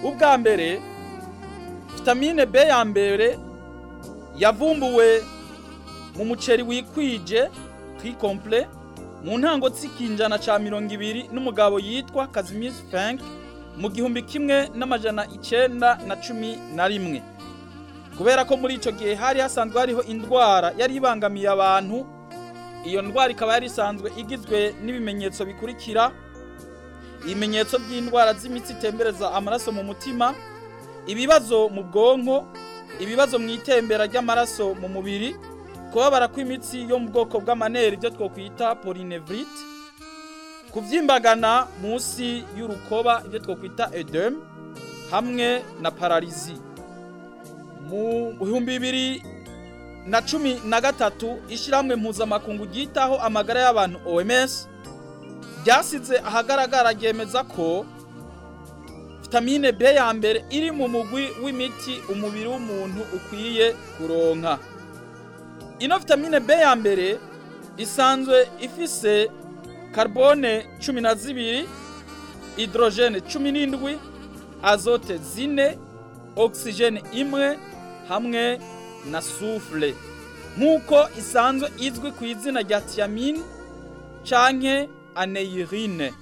ubwa mbere vitamine B ya mbere yavumbuwe mu muceri wikwije trikomple mu ntango z'ikinjana ca mirongo ibiri n'umugabo yitwa Kazimir Frank mu gihumbi kimwe n'amajana icenda na cumi na rimwe kubera ko muri ico gihe hari hasanzwe hariho indwara yari ibangamiye abantu iyo ndwara ikaba yari isanzwe igizwe n'ibimenyetso bikurikira ibimenyetso by'indwara z'imitsi itembereza amaraso mu mutima ibibazo mu bwonko ibibazo mu itembera ry'amaraso mu mubiri kubabara kw'imitsi yo mu bwoko bw'amaneri ibyo twokwita polynevrite kuvyimbagana munsi y'urukoba ibyo twokwita edem hamwe na pararizi mu bihumbi bibiri na cumi na gatatu ishyirahamwe mpuzamakungu ryitaho amagara y'abantu OMS ryasize ahagaragara ryemeza ko vitamine B ya mbere iri mu mugwi w'imiti umubiri w'umuntu ukwiye kuronka ino vitamine B ya mbere isanzwe ifise carbone cumi na zibiri hydrogene cumi n'indwi azote zine oxygene imwe hamwe na soufre nk'uko isanzwe izwi ku izina rya thiamine canke aneirine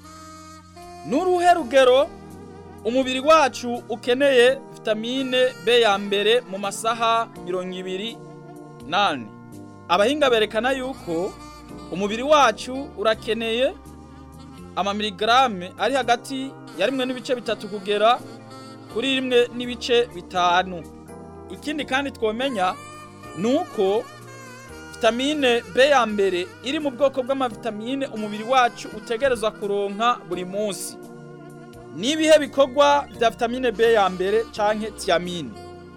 n'uruhe rugero umubiri wacu ukeneye vitamine B ya mbere mu masaha mirongo ibiri nane abahinga berekana yuko umubiri wacu urakeneye amamiligarame ari hagati ya rimwe n'ibice bitatu kugera kuri rimwe n'ibice bitanu ikindi kandi twomenya ni uko vitamine B ya mbere iri mu bwoko bw'amavitamine umubiri wacu utegerezwa kuronka buri munsi n'ibihe bikorwa bya vitamine B ya mbere canke thiamine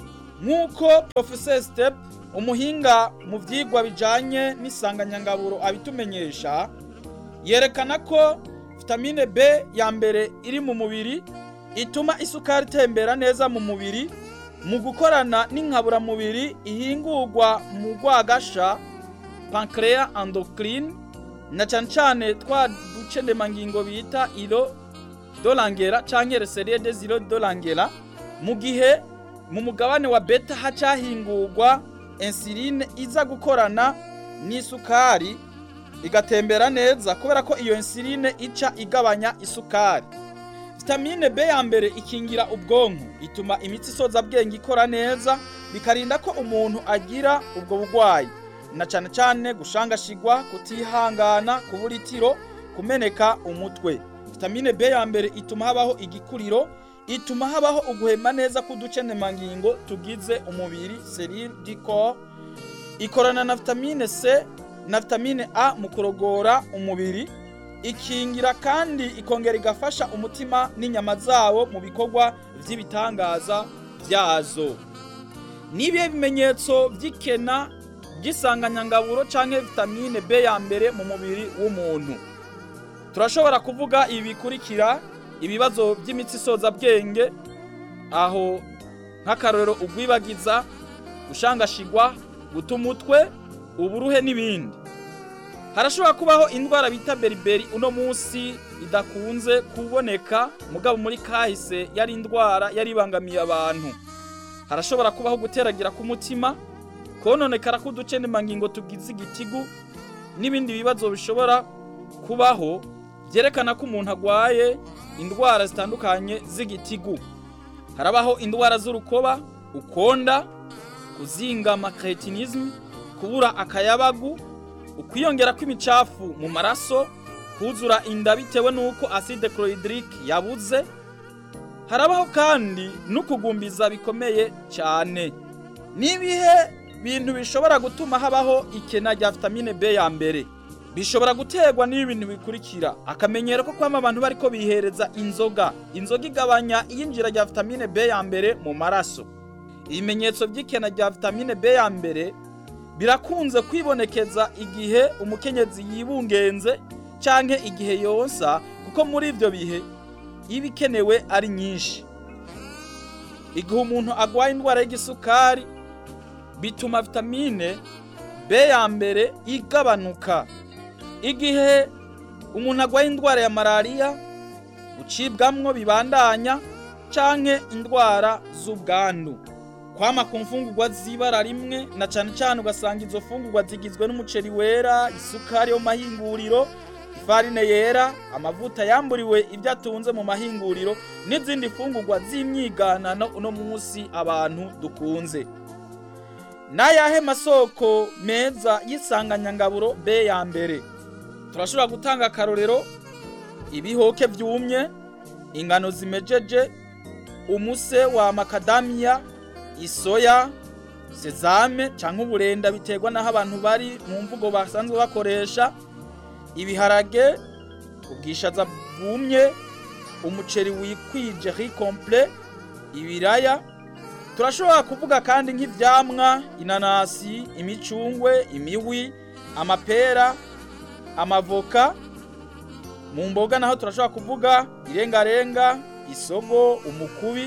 nk'uko Professor Step umuhinga mu vyigwa bijanye n'isanganyangaburo abitumenyesha yerekana ko vitamine B ya mbere iri mu mubiri ituma isukari itembera neza mu mubiri mu gukorana n'inkaburamubiri ihingurwa mu rwagasha pancreas endocrine na cane cane twa ducendemangingo bita ilo dolangera canke reserie des ilo dolangera mu gihe mu mugabane wa beta hacahingurwa insuline iza gukorana n'isukari igatembera neza kubera ko iyo insuline ica igabanya isukari vitamine B ya mbere ikingira ubwonko ituma imitsi isoza bwenge ikora neza bikarinda ko umuntu agira ubwo bugwayi na cane cane gushangashigwa kutihangana kubura itiro kumeneka umutwe vitamine B ya mbere ituma habaho igikuriro ituma habaho uguhema neza k'uducenemangingo tugize umubiri selile du corps ikorana na vitamine C na vitamine A mu kurogora umubiri ikingira kandi ikongera igafasha umutima n'inyama zawo mu bikorwa vy'ibitangaza vyazo nibihe bimenyetso vy'ikena ry'isanganyangaburo canke vitamine B ya mbere mu mubiri w'umuntu turashobora kuvuga ibi bikurikira ibibazo by'imitsi isoza bwenge aho nk'akarorero ugwibagiza gushangashigwa guta umutwe uburuhe n'ibindi harashobora kubaho indwara bita beriberi uno munsi idakunze kuboneka mugabo muri kahise yari indwara yari ibangamiye abantu harashobora kubaho guteragira k'umutima kononekara k'uducenemangingo tugize igitigu n'ibindi bibazo bishobora kubaho byerekana ko umuntu agwaye indwara zitandukanye z'igitigu harabaho indwara z'urukoba ukonda kuzingama cretinisme kubura akayabagu ukwiyongera kw'imicafu mu maraso kuzura inda bitewe n'uko acide chlorhydrique yabuze harabaho kandi n'ukugumbiza bikomeye cyane n'ibihe bintu bishobora gutuma habaho ikena rya vitamine B ya mbere bishobora guterwa n'ibi bintu bikurikira akamenyero ko kwama abantu bariko bihereza inzoga inzoga igabanya iyinjira rya vitamine B ya mbere mu maraso ibimenyetso by'ikena rya vitamine B ya mbere birakunze kwibonekeza igihe umukenyezi yibungenze canke igihe yonsa kuko muri ivyo bihe iba ikenewe ari nyinshi igihe umuntu agwaye indwara y'igisukari bituma vitamine B ya mbere igabanuka igihe umuntu agwaye indwara ya malariya gucibwamwo bibandanya canke indwara z'ubwandu kwama ku mfungurwa z'ibara rimwe na cane cane ugasanga izo fungurwa zigizwe n'umuceri wera isukari yo mu mahinguriro ifarine yera amavuta yamburiwe ibyo atunze mu mahinguriro n'izindi fungurwa z'imyiganano uno munsi abantu dukunze n'ayahe masoko meza y'isanganyangaburo B ya mbere turashobora gutanga akarorero ibihoke vyumye ingano zimejeje umuse wa makadamiya isoya sezame canke uburenda biterwa naho abantu bari mu mvugo basanzwe bakoresha ibiharage ubwishaza bwumye umuceri wikwije riz complet ibiraya turashobora kuvuga kandi nk'ivyamwa inanasi imicungwe imiwi amapera amavoka mu mboga naho turashobora kuvuga irengarenga isogo umukubi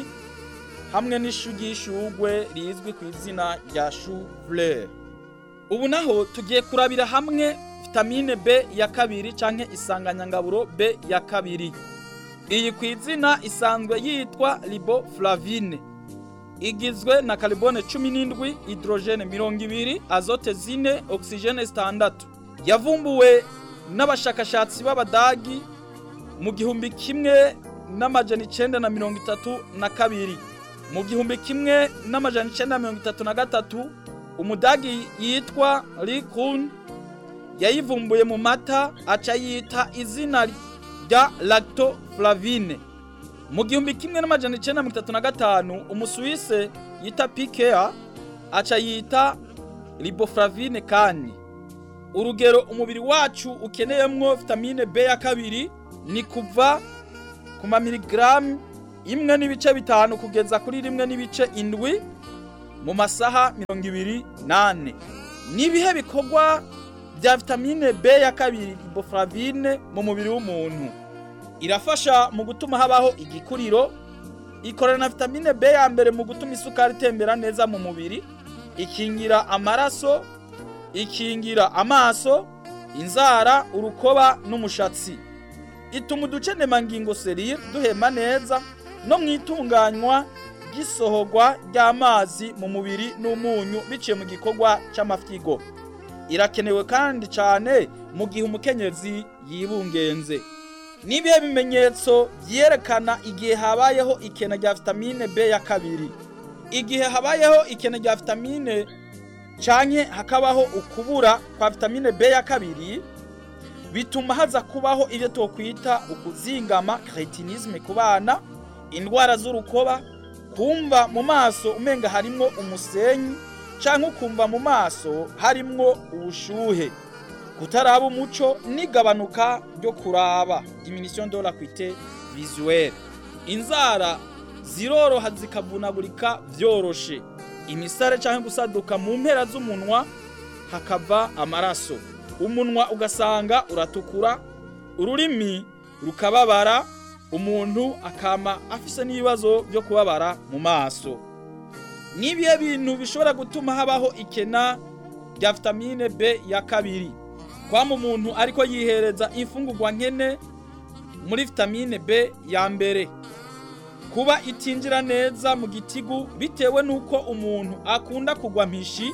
hamwe n'ishu ry'ishugwe rizwi ku izina rya chou fleur ubu naho tugiye kurabira hamwe vitamine B ya kabiri canke isanganyangaburo B ya kabiri iyi ku izina isanzwe yitwa riboflavine igizwe na carbone 17 hydrogene 20 azote zine oxygene zitandatu yavumbuwe n'abashakashatsi b'abadagi mu gihumbi kimwe n'amajana icenda na mirongo itatu na kabiri mu gihumbi kimwe n'amajana icenda na mirongo itatu na gatatu umudagi yitwa Likun yayivumbuye mu mata aca yita izina rya lactoflavine mu gihumbi kimwe n'amajana icenda na mirongo itatu na gatanu umusuwise yita Pikea aca yita riboflavine kandi urugero umubiri wacu ukeneyemwo vitamine B ya kabiri ni kuva ku mamiligramu imwe n'ibice bitanu kugeza kuri rimwe n'ibice indwi mu masaha mirongo ibiri nane n'ibihe bikorwa bya vitamine B ya kabiri riboflavine mu mubiri w'umuntu irafasha mu gutuma habaho igikuriro ikorana na vitamine B ya mbere mu gutuma isukari itembera neza mu mubiri ikingira amaraso ikingira amaso inzara urukoba n'umushatsi ituma uducenemangingo serire duhema neza no mu itunganywa ry'isohorwa ry'amazi mu mubiri n'umunyu biciye mu gikorwa c'amafyigo irakenewe kandi cyane mu gihe umukenyezi yibungenze n'ibihe bimenyetso byerekana igihe habayeho ikena rya vitamine B ya kabiri igihe habayeho ikena rya vitamine canke hakabaho ukubura kwa vitamine B ya kabiri bituma haza kubaho ibyo twokwita ukuzingama cretinisme ku bana indwara z'urukoba kumva mu maso umenga harimwo umusenyi canke ukumva mu maso harimwo ubushuhe kutaraba umuco n'igabanuka ryo kuraba diminution de l'acuité visuelle inzara ziroroha zikavunagurika vyoroshe imisare canke gusaduka mu mpera z'umunwa hakava amaraso umunwa ugasanga uratukura ururimi rukababara umuntu akama afise n'ibibazo byo kubabara mu maso nibihe bintu bishobora gutuma habaho ikena rya vitamine B ya kabiri kwama umuntu ariko yihereza imfungurwa nkene muri vitamine B ya mbere kuba itinjira neza mu gitigu bitewe nuko umuntu akunda kugwa mpishi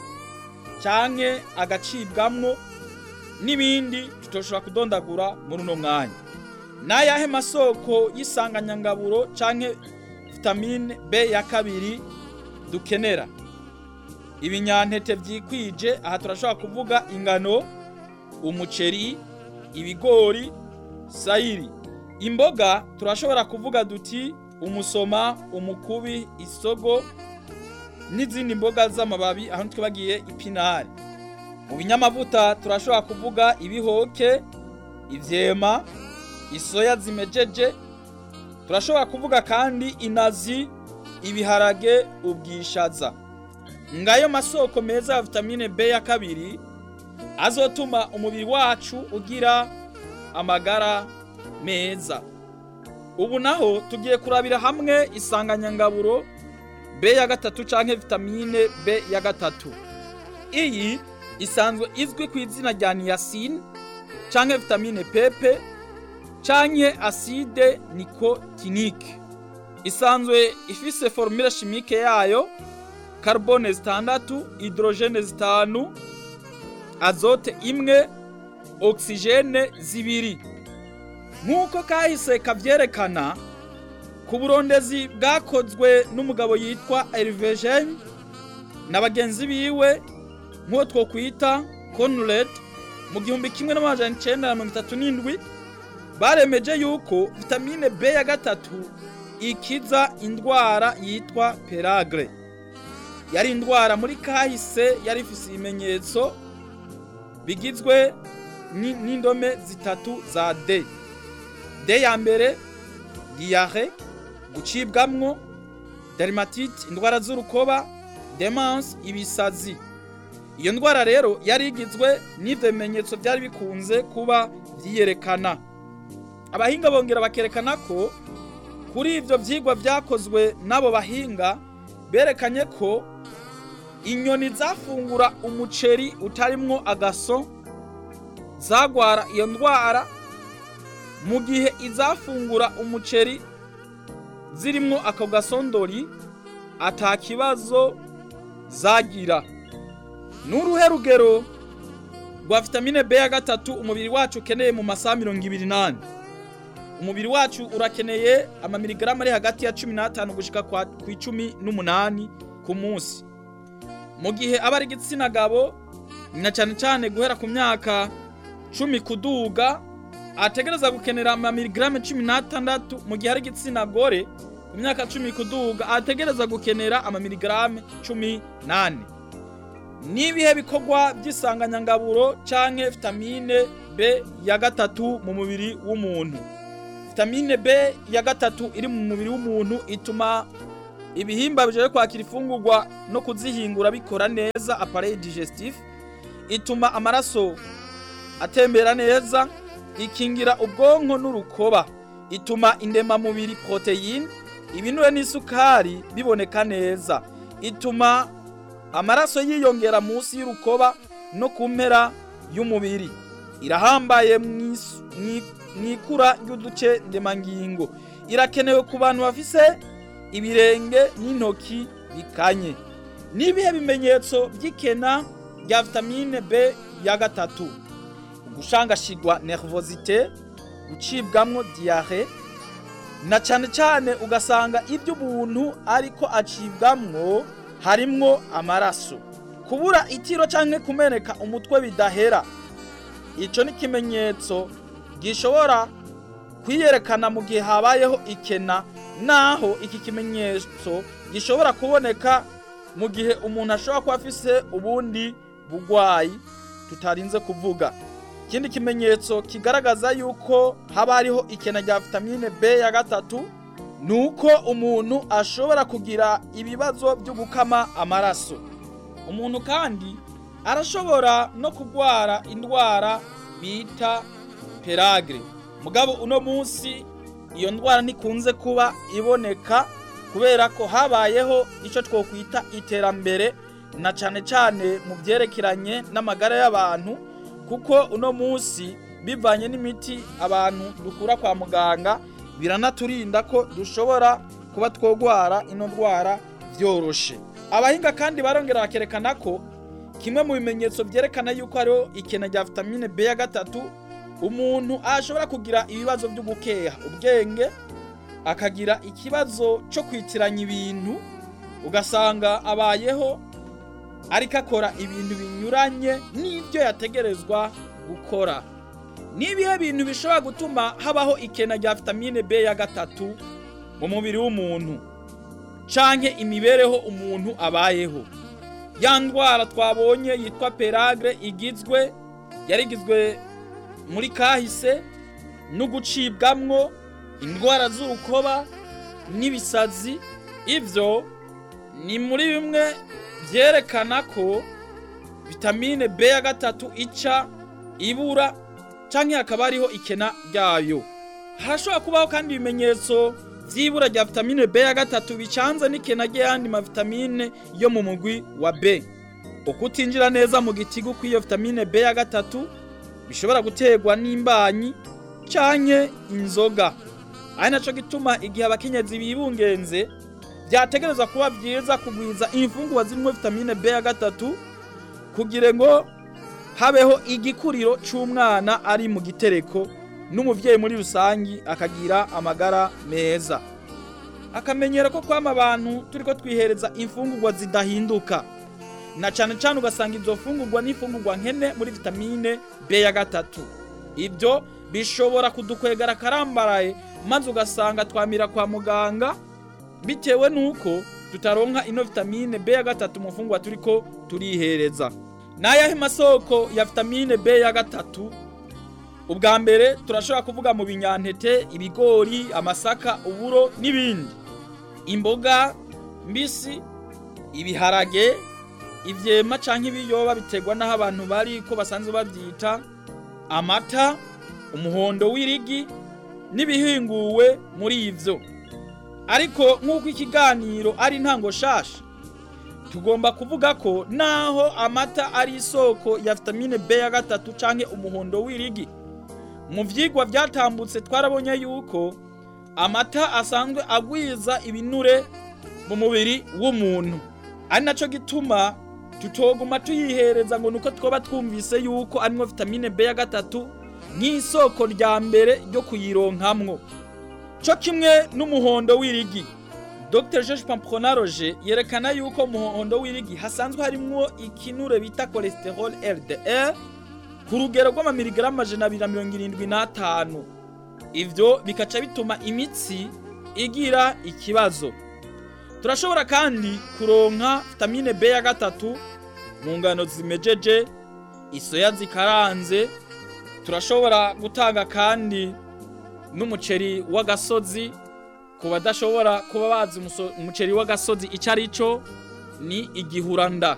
canke agacibwamwo n'ibindi tutoshobora kudondagura muri uno mwanya n'ayahe masoko y'isanganyangaburo canke vitamine B ya kabiri dukenera ibinyantete vyikwije aha turashobora kuvuga ingano umuceri ibigori sayiri imboga turashobora kuvuga duti umusoma umukubi isogo n'izindi mboga z'amababi aho twibagiye ipinari mu binyamavuta turashobora kuvuga ibihoke ivyema isoya zimejeje turashobora kuvuga kandi inazi ibiharage ubwishaza ngayo masoko meza ya vitamine B ya kabiri azotuma umubiri wacu ugira amagara meza ubu naho tugiye kurabira hamwe isanganyangaburo B ya gatatu canke vitamine B ya gatatu iyi isanzwe izwi ku izina rya niacin canke vitamine pepe canke acide nicotinique isanzwe ifise formule chimique yayo carbone zitandatu hydrogene zitanu azote imwe oxygene zibiri nk'uko kahise kavyerekana ku burondezi bwakozwe n'umugabo yitwa Hervé Gene na bagenzi biwe nk'uwo twokwita Conrad mu gihumbi kimwe n'amajana icenda na mirongo itatu n'indwi baremeje yuko vitamine B ya gatatu ikiza indwara yitwa peragre yari indwara muri kahise yari ifise ibimenyetso bigizwe ni- n'indome zitatu za D D ya mbere diare gucibwamwo dermatite indwara z'urukoba demence ibisazi iyo ndwara rero yari igizwe n'ivyo bimenyetso byari bikunze kuba vyiyerekana abahinga bongera bakerekana ko kuri ivyo vyigwa vyakozwe n'abo bahinga berekanye ko inyoni zafungura umuceri utarimwo agaso zagwara iyo ndwara mu gihe izafungura umuceri zirimwo ako gasondori ata kibazo zagira n'uruhe rugero rwa vitamine B ya gatatu umubiri wacu ukeneye mu masaha mirongo ibiri n'ane umubiri wacu urakeneye amamiligarama ari hagati ya cumi n'atanu gushika kwa- ku icumi n'umunani ku munsi mu gihe aba ari igitsina gabo na cyane cyane guhera ku myaka cumi kuduga ategereza gukenera amamiligarame cumi n'atandatu mu gihe ari igitsina gore ku myaka cumi kuduga ategereza gukenera amamiligarame cumi n'ane n'ibihe bikorwa by'isanganyangaburo canke vitamine B ya gatatu mu mubiri w'umuntu vitamine B ya gatatu iri mu mubiri w'umuntu ituma ibihimba bijeje kwakira ifungurwa no kuzihingura bikora neza appareil digestif ituma amaraso atembera neza ikingira ubwonko n'urukoba ituma indemamubiri proteine ibinure n'isukari biboneka neza ituma amaraso yiyongera munsi y'urukoba no ku mpera y'umubiri irahambaye mw'is- mwi- mw'ikura ry'uduce ndemangingo irakenewe ku bantu bafise ibirenge n'intoki bikanye n'ibihe bimenyetso by'ikena rya vitamine B ya gatatu gushangashigwa nervosite gucibwamwo diare na cane cane ugasanga ibyo umuntu ariko acibwamwo harimwo amaraso kubura itiro canke kumeneka umutwe bidahera ico ni ikimenyetso gishobora kwiyerekana mu gihe habayeho ikena naho iki kimenyetso gishobora kuboneka mu gihe umuntu ashobora kuba afise ubundi bugwayi tutarinze kuvuga ikindi kimenyetso kigaragaza yuko haba hariho ikena rya vitamine B ya gatatu ni uko umuntu ashobora kugira ibibazo byo gukama amaraso umuntu kandi arashobora no kurwara indwara bita peragre mugabo uno munsi iyo ndwara ntikunze kuba iboneka kubera ko habayeho icyo twokwita iterambere na cane cane mu byerekeranye n'amagara y'abantu kuko uno munsi bivanye n'imiti abantu dukura kwa muganga biranaturinda ko dushobora kuba twogwara ino ndwara vyoroshe abahinga kandi barongera bakerekana ko kimwe mu bimenyetso vyerekana yuko hariho ikena rya vitamine B ya gatatu umuntu ashobora kugira ibibazo byo gukeha ubwenge akagira ikibazo cyo kwitiranya ibintu ugasanga abayeho ariko akora ibintu binyuranye n'ibyo yategerezwa gukora n'ibihe bintu bishobora gutuma habaho ikena rya vitamine B ya gatatu mu mubiri w'umuntu canke imibereho umuntu abayeho ya ndwara twabonye yitwa peragre igizwe yari igizwe muri kahise no gucibwamwo indwara z'urukoba n'ibisazi ivyo ni muri bimwe vyerekana ko vitamine B ya gatatu ica ibura canke hakaba hariho ikena ryayo harashobora kubaho kandi ibimenyetso vy'ibura rya vitamine B ya gatatu bicanze n'ikena ry'ayandi mavitamine yo mu mugwi wa B ukutinjira neza mu gitigu kw'iyo vitamine B ya gatatu bishobora guterwa n'imbanyi canke inzoga ari naco gituma igihe abakenyezi bibungenze vyategerezwa kuba vyiza kugwiza imfungurwa zirimwo vitamine B ya gatatu kugira ngo habeho igikuriro c'umwana ari mu gitereko n'umuvyeyi muri rusangi akagira amagara meza akamenyero ko kwama abantu turiko twihereza imfungurwa zidahinduka na cane cane ugasanga izo fungurwa n'imfungurwa nkene muri vitamine B ya gatatu ibyo bishobora kudukwegera karambaraye maze ugasanga twamira kwa muganga bitewe nuko tutaronka ino vitamine B ya gatatu mu fungurwa turiko turihereza n'ayahe masoko ya vitamine B ya gatatu ubwa mbere turashobora kuvuga mu binyantete ibigori amasaka uburo n'ibindi imboga mbisi ibiharage ivyema canke ibiyoba biterwa n'aho abantu bari ko basanzwe bavyita amata umuhondo w'irigi n'ibihinguwe muri ivyo ariko nk'uko ikiganiro ari ntango shasha tugomba kuvuga ko naho amata ari isoko ya vitamine B ya gatatu canke umuhondo w'irigi mu vyigwa vyatambutse twarabonye yuko amata asanzwe agwiza ibinure mu mubiri w'umuntu ari naco gituma tutoguma tuyihereza ngo nuko twoba twumvise yuko arimwo vitamine B ya gatatu nk'isoko rya mbere ryo kuyironkamwo co kimwe n'umuhondo w'irigi Dr George Pampronaroge yerekana yuko umuhondo w'irigi hasanzwe harimwo ikinure bita cholesterol LDL ku rugero rw'amamiligarama amajana abiri na mirongo irindwi n'atanu ivyo bikaca bituma imitsi igira ikibazo turashobora kandi kuronka vitamine B ya gatatu mu ngano zimejeje isoya zikaranze turashobora gutanga kandi n'umuceri w'agasozi ku badashobora kuba bazi umuceri w'agasozi icyo ari cyo ni igihuranda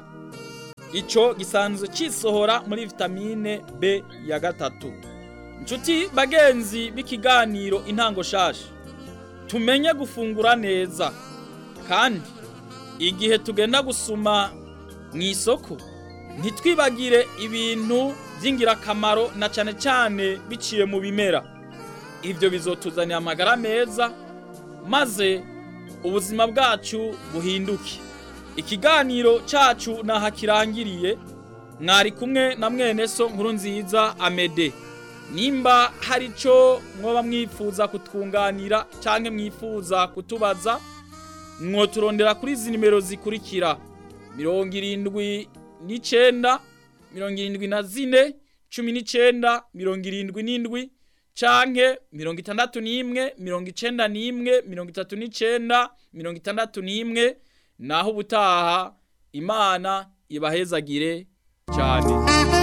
icyo gisanzwe kisohora muri vitamine B ya gatatu inshuti bagenzi b'ikiganiro intango shasha tumenye gufungura neza kandi igihe tugenda gusuma mu isoko ntitwibagire ibintu by'ingirakamaro na cyane cyane biciye mu bimera ibyo bizotuzanira amagara meza maze ubuzima bwacu buhinduke ikiganiro cyacu naha kirangiriye mwari kumwe na mwene so nkuru nziza amede nimba hari icyo mwoba mwifuza kutwunganira cyangwa mwifuza kutubaza mwoturondera kuri izi nimero zikurikira mirongo irindwi n'icyenda mirongo irindwi na zine cumi n'icyenda mirongo irindwi n'indwi canke mirongo itandatu n'imwe mirongo icenda n'imwe mirongo itatu n'icenda mirongo itandatu n'imwe naho ubutaha imana ibahezagire cyane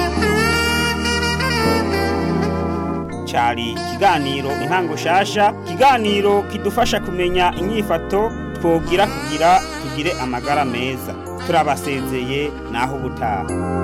cyari ikiganiro intango shasha ikiganiro kidufasha kumenya inyifato twogira kugira tugire amagara meza turabasezeye naho ubutaha